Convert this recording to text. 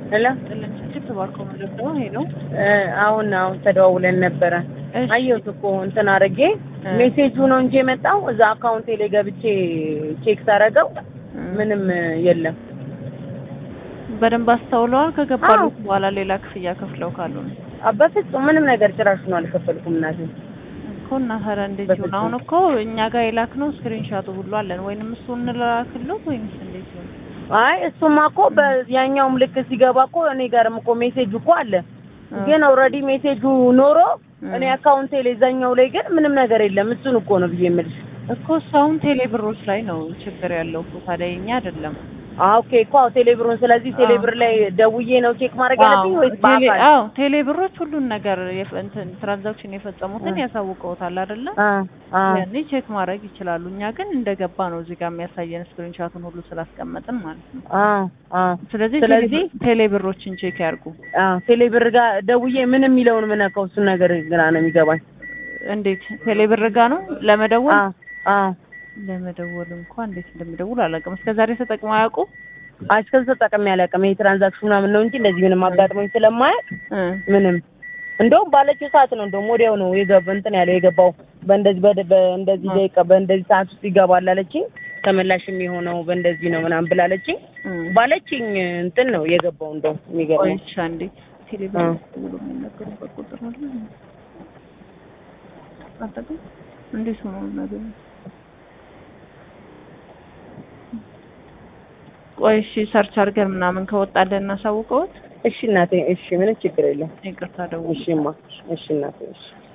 ሄሎ ጥልንችል ተባርኮ ምንድን ነው ይሄ ነው። አሁን አሁን ተደዋውለን ነበረ። እሺ። አየሁት እኮ እንትን አድርጌ ሜሴጁ ነው እንጂ የመጣው እዛ አካውንቴ ላይ ገብቼ ቼክ ሳረገው ምንም የለም። በደንብ አስተውለዋል። ከገባሉት አዎ። በኋላ ሌላ ክፍያ ከፍለው ካሉ ነው አ- በፍጹም ምንም ነገር ጭራሽ ነው አልከፈልኩም እናቴ። እኮ እና ታዲያ እንዴት ይሁን? በፍጹም። አሁን እኮ እኛ ጋር የላክነው ስክሪንሻቱ ሁሉ አለን። ወይንም እሱ እንላክልዎት ወይንስ እንዴት ይሁን? አይ እሱማ እኮ በያኛውም ልክ ሲገባ እኮ እኔ ጋርም እኮ ሜሴጁ እኮ አለ። ግን ኦልሬዲ ሜሴጁ ኖሮ እኔ አካውንቴ ላይ እዛኛው ላይ ግን ምንም ነገር የለም። እሱን እኮ ነው ብዬ የምልሽ። እኮ እሱ አሁን ቴሌ ብሮች ላይ ነው ችግር ያለው እኮ ታዲያ የኛ አይደለም። አዎ ኦኬ እኮ አዎ ቴሌብሩን ስለዚህ ቴሌብር ላይ ደውዬ ነው ቼክ ማድረግ ያለብኝ ወይስ ቴሌ- በአካል? አዎ ቴሌ ብሮች ሁሉን ነገር የፈ- እንትን ትራንዛክሽን የፈጸሙትን ያሳውቀውታል አይደለ? አ አ ያኔ ቼክ ማድረግ ይችላሉ። እኛ ግን እንደገባ ነው እዚህ ጋር የሚያሳየን ስክሪንሻቱን ሁሉ ስላስቀመጥን ማለት ነው። አ አ ስለዚህ ስለዚህ ቴሌ ብሮችን ቼክ ያርጉ። አ ቴሌብር ጋር ደውዬ ምን የሚለውን ምነካው እሱን ነገር ግራ ነው የሚገባኝ። እንዴት ቴሌ ብር ጋ ነው ለመደወል አ አ ለመደወል እንኳን እንዴት እንደሚደውል አላውቅም። እስከ ዛሬ ተጠቅመው አያውቁ? እስከዚህ ተጠቅሜ አላውቅም። ይሄ ትራንዛክሽን ምናምን ነው እንጂ እንደዚህ ምንም አጋጥሞኝ ስለማያውቅ እ ምንም እንደውም ባለችው ሰዓት ነው እንደውም ወዲያው ነው የገባ እንትን ያለው የገባው በእንደዚህ በደ- በእንደዚህ ደቂቃ በእንደዚህ ሰዓት ውስጥ ይገባል አለችኝ። ተመላሽ የሚሆነው በእንደዚህ ነው ምናምን ብላለችኝ። እ ባለችኝ እንትን ነው የገባው እንደው የሚገርመው ቆይቻ እንዴ ቴሌ ብር እ ብሎ የሚነገሩበት ቁጥር አለ አጠቅም እንዴት ሆኖ ነገር ቆይ እሺ ሰርች አድርገን ምናምን ከወጣለን እናሳውቀውት እሺ እናቴ እሺ ምንም ችግር የለም ይቅርታ ደውል እሺማ እሺ እናቴ እሺ